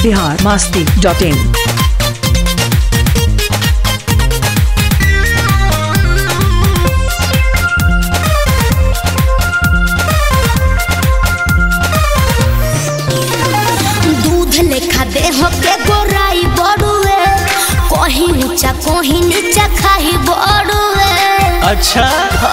Bihar Masti dot in दूध लेखा देह के गोराई बड़ुए कहीं ऊंचा कहीं नीचा खाई बड़ुए अच्छा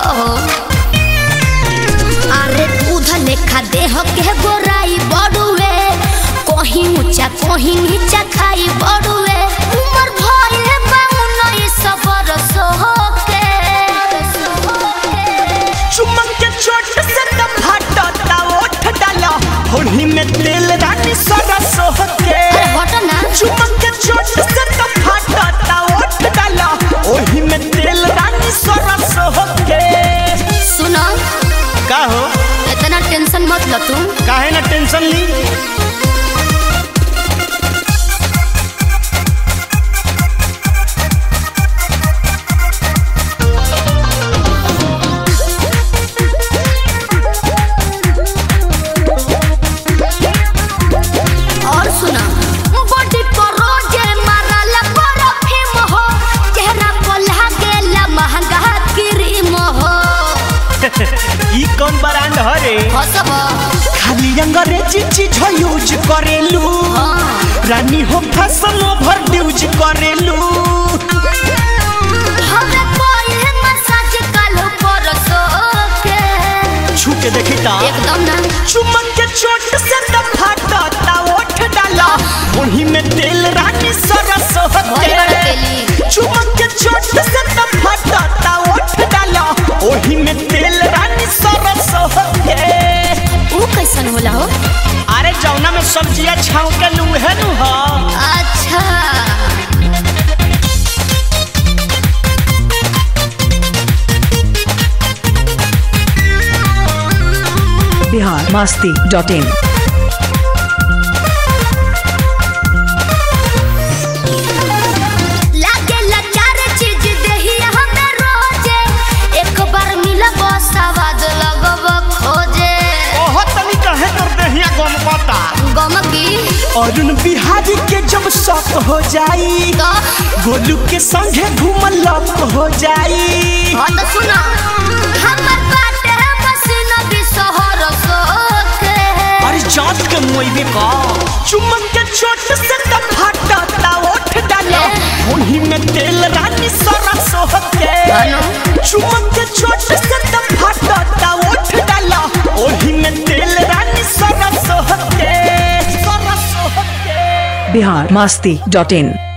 अरे दूध लेखा देह के गोराई बड़ुए कहीं ऊंचा कहीं नीचा खाई बड़ुए उमर भइल बा उन्नीस बरस के चुमक के चोट से त फाटता ओठ डाला होली में तेल रानी सरस होके अरे हट ना चुमक के चोट से त फाटता ओठ डाला ओही में तेल रानी सरस होके सुनो का हो इतना टेंशन मत लो तुम काहे ना टेंशन ली और सुना बॉडी पर रोजे मारला परफ्यूम हो चेहरा पर लागेला महंगा क्रीम हो ई कौन ब्रांड हरे हसब खाली अंग्रेजी चीज यूज करेलू रानी हो फैशन ओवर यूज करेलू हमरा कोई मसाज कालो परसो के छू के देखी ता एकदम ना चुमक के चोट से त फाटता ओठ डाला ओही में तेल रानी सरस भोज होते बड़ तेली चुमक के चोट से त फाटता ओठ डाला ओही में तेल रानी सरस होते ऊ कैसन होला हो अरे जौना में सब्जियां छाव के लूहे नु हो अच्छा बिहार मास्ती डॉट इन लागेला चार चीज देही हमें रोजे एक बार मिलब सवाद लगब खोजे ओहो तनी कहे कर देहिया गम पता गमकी अरुण बिहारी के जब शौक हो जाई तो गोलू के संगे घूमल लप हो जाई हाँ तो सुनो हमर बाटे मसीन भी शहर सोके अरे जात के मोइबे का चुमक के चोट से त फाटता ओठ डाला उन्हीं में तेल रानी सरस होके हेलो चुमक के चोट से त फाटता ओठ डाला ओही में तेल रानी सरस होके सरस होके बिहार मास्ती डॉट इन